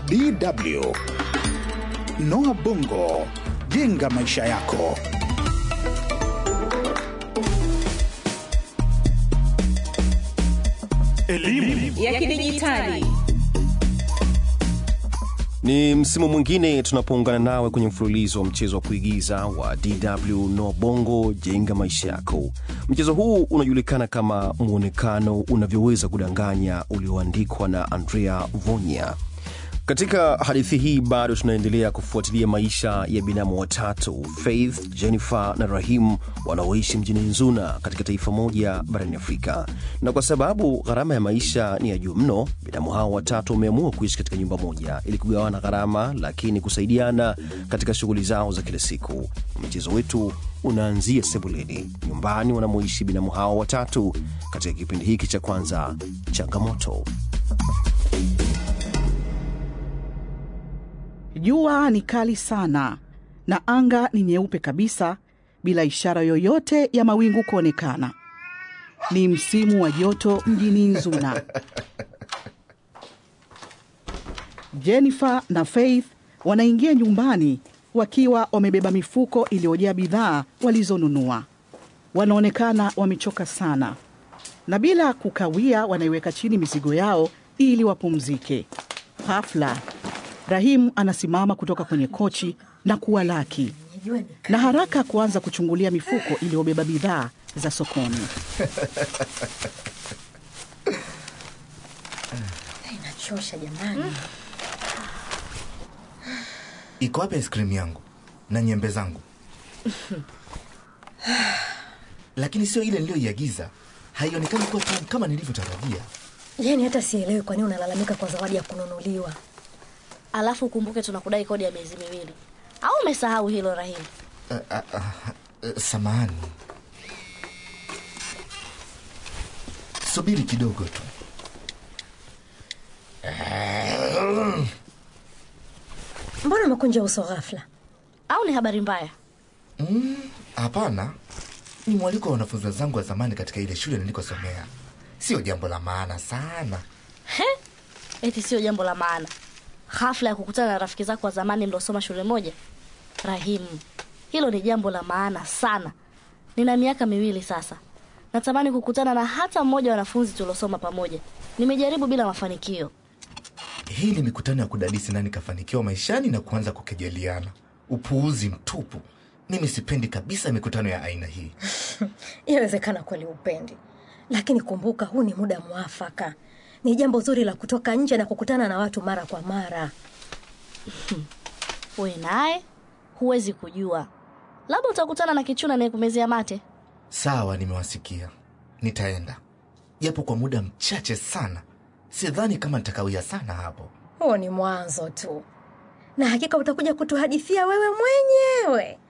DW. Noah Bongo, jenga maisha yako. Elimu ya kidijitali. Ni msimu mwingine tunapoungana nawe kwenye mfululizo wa mchezo wa kuigiza wa DW No Bongo jenga maisha yako. Mchezo huu unajulikana kama mwonekano unavyoweza kudanganya, ulioandikwa na Andrea Vonya. Katika hadithi hii bado tunaendelea kufuatilia maisha ya binamu watatu Faith, Jennifer na Rahim wanaoishi mjini Nzuna katika taifa moja barani Afrika. Na kwa sababu gharama ya maisha ni ya juu mno, binamu hao watatu wameamua kuishi katika nyumba moja ili kugawana gharama, lakini kusaidiana katika shughuli zao za kila siku. Mchezo wetu unaanzia sebuleni, nyumbani wanamoishi binamu hao watatu, katika kipindi hiki cha kwanza, changamoto. Jua ni kali sana na anga ni nyeupe kabisa bila ishara yoyote ya mawingu kuonekana. Ni msimu wa joto mjini Nzuna. Jennifer na Faith wanaingia nyumbani wakiwa wamebeba mifuko iliyojaa bidhaa walizonunua. Wanaonekana wamechoka sana, na bila kukawia wanaiweka chini mizigo yao ili wapumzike. Hafla Rahim anasimama kutoka kwenye kochi na kuwalaki na haraka kuanza kuchungulia mifuko iliyobeba bidhaa za sokoni. Inachosha jamani. Iko wapi ice cream yangu na nyembe zangu? Lakini sio ile niliyoiagiza, haionekani kuwa tamu kama nilivyotarajia. Yaani hata sielewi kwa nini unalalamika kwa zawadi ya kununuliwa. Alafu ukumbuke tunakudai kodi ya miezi miwili, au umesahau hilo Rahim? Uh, uh, uh, uh, samahani, subiri kidogo tu. Mbona umekunja uso ghafla? Au ni habari mbaya? Mm, Hapana, ni mwaliko wa wanafunzi wenzangu wa zamani katika ile shule nilikosomea. Sio jambo la maana sana. He, eti sio jambo la maana. Hafla ya kukutana na rafiki zako wa zamani mliosoma shule moja? Rahim, hilo ni jambo la maana sana. Nina miaka miwili sasa, natamani kukutana na hata mmoja wa wanafunzi tuliosoma pamoja. Nimejaribu bila mafanikio. Hii ni mikutano ya kudadisi nani kafanikiwa maishani na kuanza kukejeliana. Upuuzi mtupu. Mimi sipendi kabisa mikutano ya aina hii. Yawezekana kweli upendi, lakini kumbuka, huu ni muda mwafaka. Ni jambo zuri la kutoka nje na kukutana na watu mara kwa mara. We naye huwezi kujua, labda utakutana na kichuna anayekumezea mate. Sawa, nimewasikia. Nitaenda japo kwa muda mchache sana. Sidhani kama nitakawia sana hapo. Huo ni mwanzo tu, na hakika utakuja kutuhadithia wewe mwenyewe.